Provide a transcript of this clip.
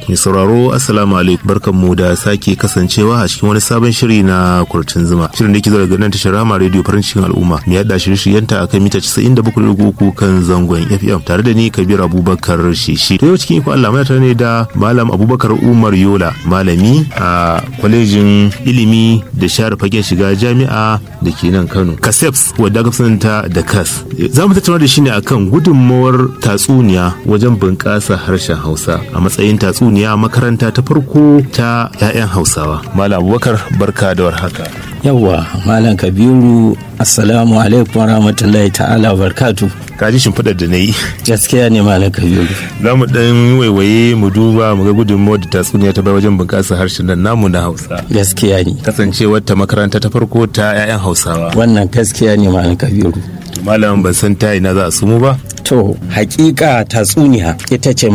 Mai sauraro Assalamu alaikum barkanmu da sake kasancewa a cikin wani sabon shiri na kurtun zuma. Shirin da ke zo daga nan tashar Rama Radio farin cikin al'umma. Mai yada shirye-shiryenta akan mita 97.3 kan zangon FM tare da ni Kabir Abubakar Shishi. To yau cikin iko Allah mai ne da Malam Abubakar Umar Yola malami a kwalejin ilimi da share fagen shiga jami'a da ke nan Kano. Kaseps wadda aka sananta da KAS. Za mu tattauna da shi ne akan gudunmawar tatsuniya wajen bunƙasa harshen Hausa a matsayin tatsuniya makaranta ta farko ta 'ya'yan Hausawa. Malam Abubakar barka da warhaka. Yawwa Malam Kabiru Assalamu alaikum warahmatullahi ta'ala barkatu. Ka ji shimfiɗar da na yi. Gaskiya ne Malam Kabiru. Za mu ɗan waiwaye mu duba mu ga gudunmawar da tatsuniya ta bai wajen bunƙasa harshen nan namu na Hausa. Gaskiya ne. Kasancewar ta makaranta ta farko ta 'ya'yan Hausawa. Wannan gaskiya ne Malam Kabiru. Malam ban san ta ina za a sumu ba. To, hakika tatsuniya ita ce